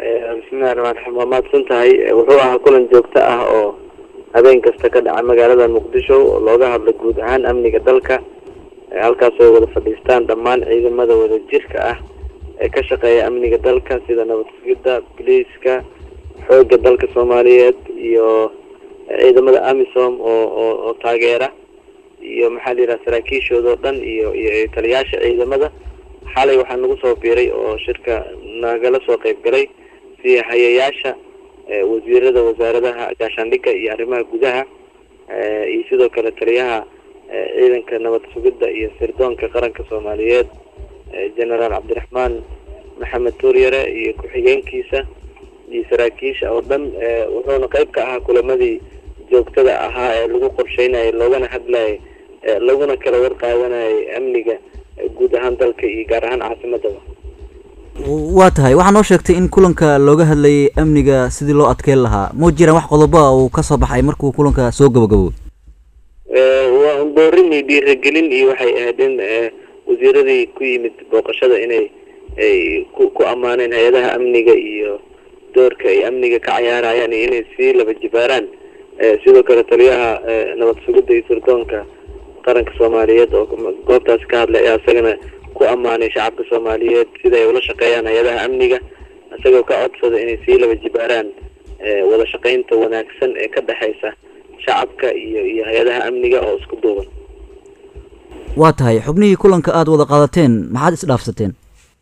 bismillahi raxmaan raxiim waa mahadsan tahay wuxuu ahaa kulan joogto ah oo habeen kasta ka dhaca magaalada muqdisho oo looga hadlo guud ahaan amniga dalka halkaas oo wada fadhiistaan dhammaan ciidamada wadajirka ah ee ka shaqeeya amniga dalka sida nabad sugidda biliiska xoogga dalka soomaaliyeed iyo ciidamada amisom oo oo oo taageera iyo maxaa la yidhaha saraakiishooda oo dhan iyo iyo taliyaasha ciidamada xalay waxaa nagu soo biiray oo shirka nagala soo qayb galay si hayayaasha wasiirada wasaaradaha gaashaandhigga iyo arrimaha gudaha iyo sidoo kale taliyaha ciidanka nabad sugidda iyo sirdoonka qaranka soomaaliyeed generaal cabdiraxmaan maxamed tuuryare iyo ku-xigeenkiisa iyo saraakiisha oo dhan wuxuuna qayb ka ahaa kulamadii joogtada ahaa ee lagu qorsheynayay loogana hadlayay laguna kala warqaadanayay amniga guud ahaan dalka iyo gaar ahaan caasimadaba waa tahay waxaa noo sheegtay in kulanka looga hadlayay amniga sidii loo adkeyn lahaa ma jiraan wax qodoba uu kasoo baxay markuu kulanka soo gabagabo waa boorin iyo dhiiragelin iyo waxay ahayd in wasiiradii ku yimid booqashada inay ay ku ku ammaaneen hay-adaha amniga iyo doorka ay amniga ka cayaarayaan iyo inay sii laba jibaaraan sidoo kale taliyaha nabad sugidda iyo sirdoonka qaranka soomaaliyeed oo goobtaasi ka hadlay ayaa isagana ku ammaanay shacabka soomaaliyeed sida ay ula shaqeeyaan hay-adaha amniga isagoo ka codsada inay sii laba jibaaraan wada shaqaynta wanaagsan ee ka dhexaysa shacabka iyo iyo hay-adaha amniga oo isku duuban waa tahay xubnihii kulanka aada wada qaadateen maxaad isdhaafsateen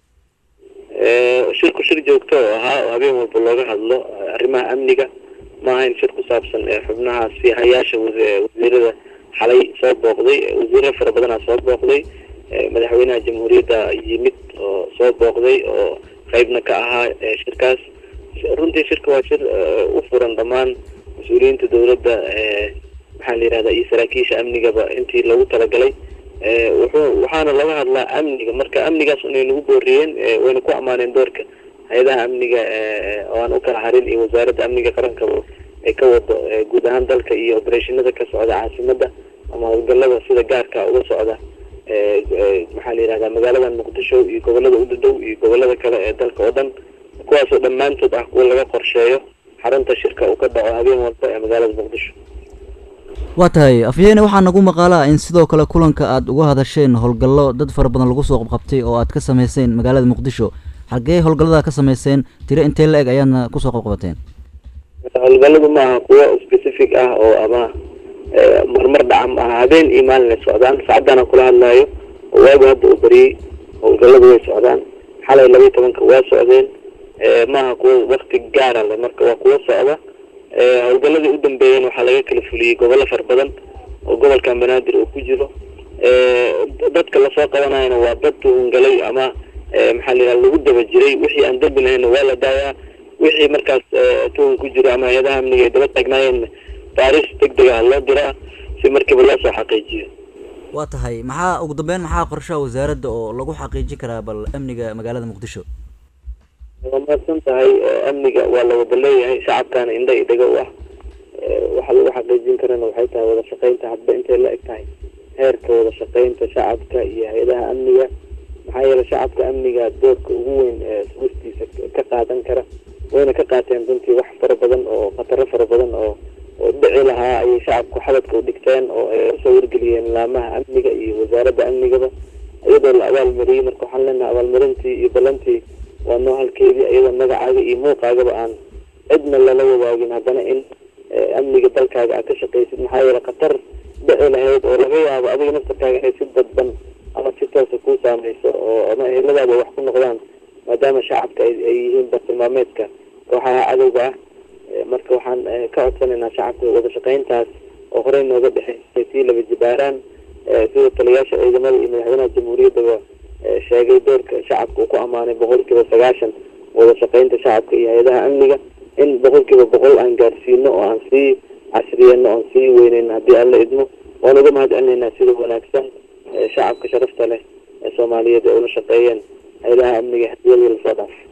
shirku shir joogto oo ahaa oo habeen walba looga hadlo arrimaha amniga ma ahayn shir ku saabsan xubnaha si hayaasha wasiirada xalay soo booqday wasiiro fara badanaa soo booqday madaxweynaha jamhuuriyadda yimid oo soo booqday oo qeybna ka ahaa shirkaas runtii shirka waa shir u furan dhammaan mas-uuliyiinta dowladda maxaa la yihahda iyo saraakiisha amnigaba intii loogu talagalay wuxuu waxaana laga hadlaa amniga marka amnigaas inay nagu booriyeen wayna ku ammaaneen doorka hay-adaha amniga oo aan u kala harin iyo wasaaradda amniga qarankaba ay ka wado guud ahaan dalka iyo obereshinada ka socda caasimadda ama howlgalada sida gaarka uga socda maxaa la yihahdaa magaalada muqdisho iyo gobolada udadhow iyo gobolada kale ee dalka oo dhan kuwaasoo dhammaantood ah kuwa laga qorsheeyo xarunta shirka uu ka dhaco habeen walba ee magaalada muqdisho waa tahay afyeene waxaa nagu maqaalaa in sidoo kale kulanka aada uga hadasheen howlgallo dad fara badan lagu soo qabqabtay oo aad ka sameyseen magaalada muqdisho xagee howlgallada ka sameyseen tiro intee la eg ayaadna kusoo qabqabateen howlgalladu ma aha kuwo specific ah oo ama marmar dhaca ma aha habeen iyo maalin ay socdaan saacaddaana kula hadlaayo oo waagu hadda uu bariyey howlgalladu way socdaan xalay labaiyi tobanka waa socdeen maaha kuwo wakti gaara le marka waa kuwo socda howlgaladii u dambeeyeen waxaa laga kala fuliyey gobollo fara badan oo gobolka banaadir uu ku jiro dadka lasoo qabanayana waa dad tuhungalay ama maxaa la yidhaha lagu daba jiray wixii aan dambi lahayna waa la daayaa wixii markaas tuhun ku jiro ama hay-adaha amniga ay daba taagnaayeen baariis deg deg ah loo diraa si markiiba loo soo xaqiijiyo waa tahay maxaa ugu dambeyn maxaa qorshaha wasaaradda oo lagu xaqiijin karaa bal amniga magaalada muqdisho waa mahadsan tahay amniga waa la wada leeyahay shacabkaana indha i dhego u ah waxa lagu xaqiijin karana waxay tahay wada shaqaynta hadba intay la eg tahay heerka wada shaqaynta shacabka iyo hay-adaha amniga maxaa yeelay shacabka amniga doorka ugu weyn ee sugistiisa ka qaadan kara wayna ka qaateen runtii wax fara badan oo khataro fara badan oo oo dhici lahaa ayay shacabku xabadka u dhigteen oo ay usoo wargeliyeen laamaha amniga iyo wasaaradda amnigaba iyadoo la abaalmariyey marka waxaan leenahay abaalmarintii iyo ballantii waa noo halkeedii iyadoo magacaaga iyo muuqaagaba aan cidna lala wadaagin haddana in amniga dalkaaga aad ka shaqaysid maxaa yeele khatar dhici lahayd oo laga yaabo adiga naftarkaaga inay si dadban ama si toosa kuu saameyso oo ama eheladaada ay wax ku noqdaan maadaama shacabka ay yihiin bartilmaameedka kooxaha cadowga ah marka waxaan ka codsanaynaa shacabka wada shaqayntaas oo horey nooga dhexeysay sii laba jibaaraan sida taliyaasha ciidamada iyo madaxweynaha jamhuuriyaddaba sheegay doorka shacabka uu ku ammaanay boqol kiiba sagaashan wada shaqaynta shacabka iyo hay-adaha amniga in boqol kiiba boqol aan gaarsiino oo aan sii casriyeyno oon sii weyneyno haddii aan la idmo waan uga mahad celinaynaa sida wanaagsan shacabka sharafta leh ee soomaaliyeed ee ula shaqeeyeen hay-adaha amniga hadiyadii lasoo dhaafay